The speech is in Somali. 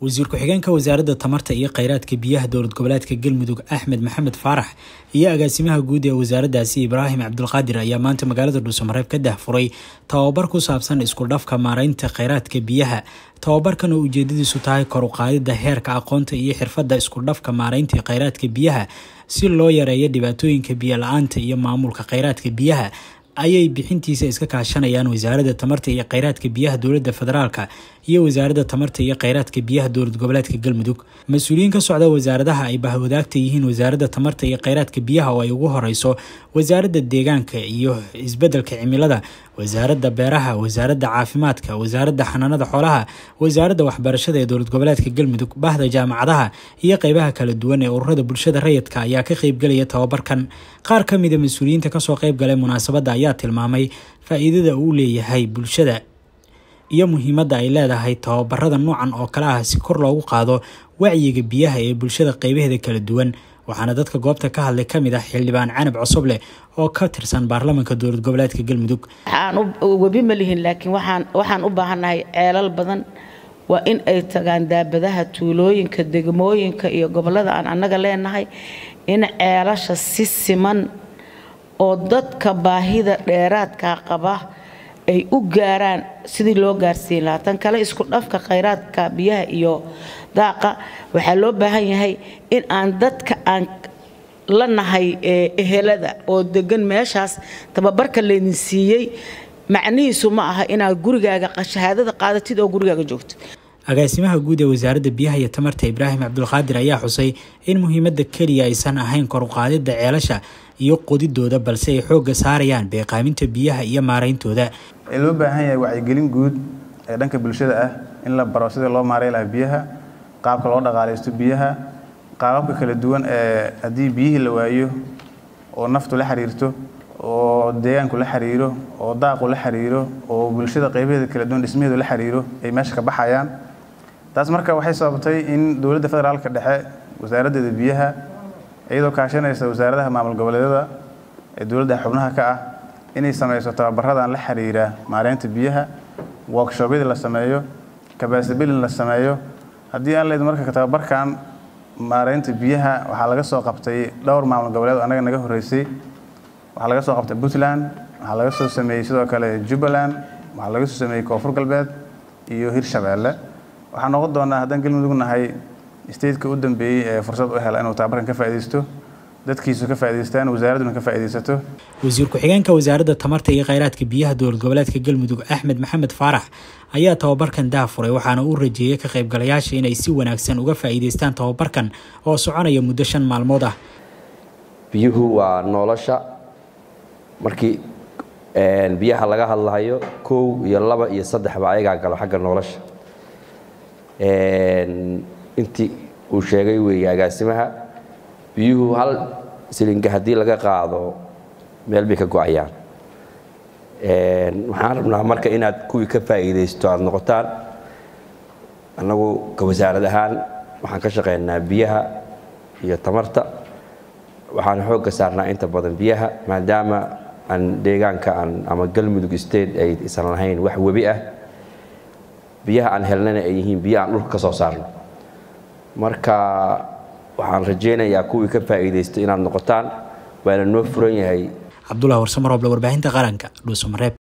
wasiir ku-xigeenka wasaaradda tamarta iyo kheyraadka biyaha dowlad goboleedka galmudug axmed maxamed faarax iyo agaasimaha guud ee wasaaraddaasi ibraahim cabdulqaadir ayaa maanta magaalada dhuusamareeb ka dahfuray tababar ku saabsan isku dhafka maareynta kheyraadka biyaha tababarkan oo ujeedadiisu tahay kor u qaadidda heerka aqoonta iyo xirfadda isku dhafka maareynta kheyraadka biyaha si loo yareeyo dhibaatooyinka biyo la-aanta iyo maamulka kheyraadka biyaha ayay bixintiisa iska kaashanayaan wasaaradda tamarta iyo kheyraadka biyaha dowladda federaalka iyo wasaaradda tamarta iyo kheyraadka biyaha dowlad goboleedka galmudug mas-uuliyiin ka socda wasaaradaha ay bahwadaagta yihiin wasaaradda tamarta iyo kheyraadka biyaha oo ay ugu horeyso wasaaradda deegaanka iyo isbeddelka cimilada wasaaradda beeraha wasaaradda caafimaadka wasaaradda xanaanada xoolaha wasaaradda waxbarashada ee dowlad goboleedka galmudug bahda jaamacadaha iyo qeybaha kala duwan ee ururada bulshada rayidka ayaa ka qeybgelaya tababarkan qaar ka mida mas-uuliyiinta kasoo qeybgalay munaasabadda ayaa tilmaamay faa-iidada uu leeyahay bulshada iyo muhiimadda ay leedahay tababarada noocan oo kale ah si kor loogu qaado wacyiga biyaha ee bulshada qeybaheeda kala duwan waxaana dadka goobta ka hadlay kamid ah xildhibaan canab cosoble oo ka tirsan baarlamaanka dowlad goboleedka galmudug waxaan webi ma lihin laakiin waxaan u baahannahay ceelal badan waa in ay tagaan daabadaha tuulooyinka degmooyinka iyo gobolada aan annaga leenahay in ceelasha si siman oo dadka baahida dheeraadka qaba ay u gaaraan sidii loo gaarsiin lahaa tan kale isku dhafka khayraadka biyaha iyo daaqa waxaa loo baahan yahay in aan dadka aan la nahay ehelada oo degan meeshaas tababarka laydin siiyey macnihiisu ma aha inaad gurigaaga shahaadada qaadatid oo gurigaaga joogtid agaasimaha guud ee wasaaradda biyaha iyo tamarta ibraahim cabdulqaadir ayaa xusay in muhiimadda keliya aysan ahayn kor uqaadidda ceelasha iyo qodidooda balse ay xoogga saarayaan beeqaaminta biyaha iyo maarayntooda ee loo baahan yahay wacyigelin guud ee dhanka bulshada ah in la baro sidii loo maaray lahaa biyaha qaabka loo dhaqaalaysto biyaha qaababka kala duwan ee haddii biyihii la waayo oo naftu la xiriirto oo deegaanku la xiriiro oo daaqu la xiriiro oo bulshada qaybaheeda kala duwan dhismaheedu la xiriiro ay meesha ka baxayaan taas marka waxay sababtay in dowladda federaalka dhexe wasaaraddeeda biyaha iyadoo kaashanaysa wasaaradaha maamul goboleedyada ee dowladda xubnaha ka ah inay samayso tababaradan la xiriira maareynta biyaha workshobyada la sameeyo kabasabilin la sameeyo haddii aan leyd marka tababarkan maareynta biyaha waxaa laga soo qabtay dhowr maamul goboleed annaga naga horreysay waxaa laga soo qabtay puntland waxaa laga soo sameeyey sidoo kale jubbaland waxaa laga soo sameeyey koonfur galbeed iyo hirshabeelle waxaa noqon doonaa haddaan galmudug nahay stateka u dambeeyey ee fursad u hela inuu tababarkan ka faa'iidaysto dadkiisu ka faa'idaystaan wasaaradduna ka faa'iidaysato wasiir ku-xigeenka wasaaradda tamarta iyo kheyraadka biyaha dowlad goboleedka galmudug axmed maxamed faarax ayaa tababarkan daafuray waxaana uu rajeeyey ka qaybgalayaasha inay si wanaagsan uga faa'iidaystaan tababarkan oo soconaya muddo shan maalmood ah biyuhu waa nolosha markii biyaha laga hadlahayo kow iyo laba iyo saddexba ayagaa galo xagga nolosha intii uu sheegay weeye agaasimaha biyuhu hal silinka haddii laga qaado meel bay ka go-ayaan waxaan rabnaa marka inaad kuwii ka faa'iidaysto aada noqotaan annagu ka wasaarad ahaan waxaan ka shaqaynaa biyaha iyo tamarta waxaan xoogga saarnaa inta badan biyaha maadaama aan deegaanka aan ama galmudug state ay isan lahayn wax webi ah biyaha aan helnana ay yihiin biyo aan dhulka ka soo saarno marka waxaan rajaynayaa kuwii ka faa'iidaysto inaad noqotaan waana noo furan yahay cabdullah warsamarooble warbaahinta qaranka dhuusamareeb